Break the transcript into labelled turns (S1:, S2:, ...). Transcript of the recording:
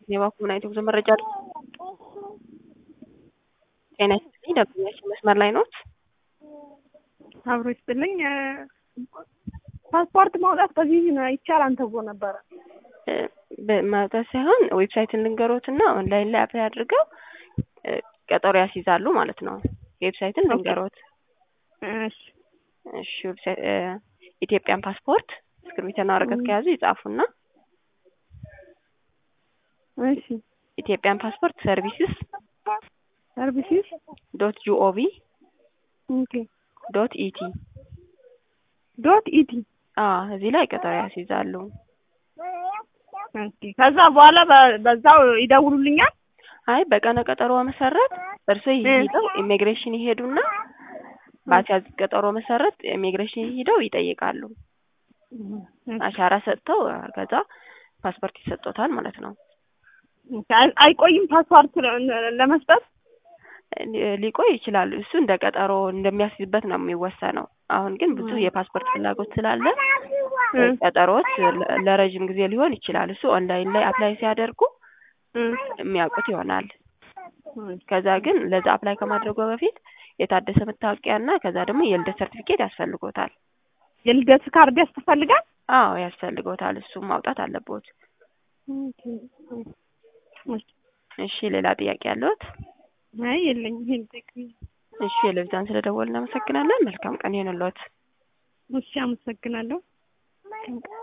S1: የባንኩን አይቶ ጉዞ መረጃ አለ። ጤና ይስጥልኝ ደንበኛችን መስመር ላይ ኖት?
S2: አብሮ ይስጥልኝ። ፓስፖርት ማውጣት በዚህ ይቻላል ተብሎ ነበረ።
S1: ማውጣት ሳይሆን ዌብሳይትን ልንገሮትና ኦንላይን ላይ አፕላይ አድርገው ቀጠሮ ያስይዛሉ ማለት ነው። ዌብሳይትን ልንገሮት።
S2: እሺ
S1: እሺ ዌብሳይት ኢትዮጵያን ፓስፖርት እስክሪብቶና ወረቀት ከያዙ ይጻፉና
S2: እሺ
S1: ኢትዮጵያን ፓስፖርት ሰርቪስስ
S2: ሰርቪስስ
S1: ዶት ጂኦቪ
S2: ኦኬ
S1: ዶት ኢቲ
S2: ዶት ኢቲ
S1: አዎ እዚህ ላይ ቀጠሮ ያስይዛሉ።
S2: ኦኬ ከዛ በኋላ በ- በዛው ይደውሉልኛል።
S1: አይ በቀነ ቀጠሮ መሰረት እርስዎ ይሄደው ኢሚግሬሽን ይሄዱና በአስያዙት ቀጠሮ መሰረት ኢሚግሬሽን ሄደው ይጠይቃሉ። አሻራ ሰጥተው ከዛ ፓስፖርት ይሰጦታል ማለት ነው።
S2: አይ- አይቆይም ፓስፖርት ለ- ለመስጠት
S1: ሊቆይ ይችላል። እሱ እንደ ቀጠሮ እንደሚያስይዝበት ነው የሚወሰነው። አሁን ግን ብዙ የፓስፖርት ፍላጎት ስላለ ቀጠሮዎች ለ- ለረጅም ጊዜ ሊሆን ይችላል። እሱ ኦንላይን ላይ አፕላይ ሲያደርጉ የሚያውቁት ይሆናል። ከዛ ግን ለዛ አፕላይ ከማድረጉ በፊት የታደሰ መታወቂያና ከዛ ደግሞ የልደት ሰርቲፊኬት ያስፈልጎታል።
S2: የልደት ካርድ ያስፈልጋል።
S1: አዎ ያስፈልጎታል። እሱም ማውጣት አለቦት። እሺ ሌላ ጥያቄ ያለዎት?
S2: አይ የለኝም። ይሄን ጠቅም
S1: እሺ የለብዛን ስለደወል እናመሰግናለን። መልካም ቀን ይሁንልዎት።
S2: እሺ አመሰግናለሁ።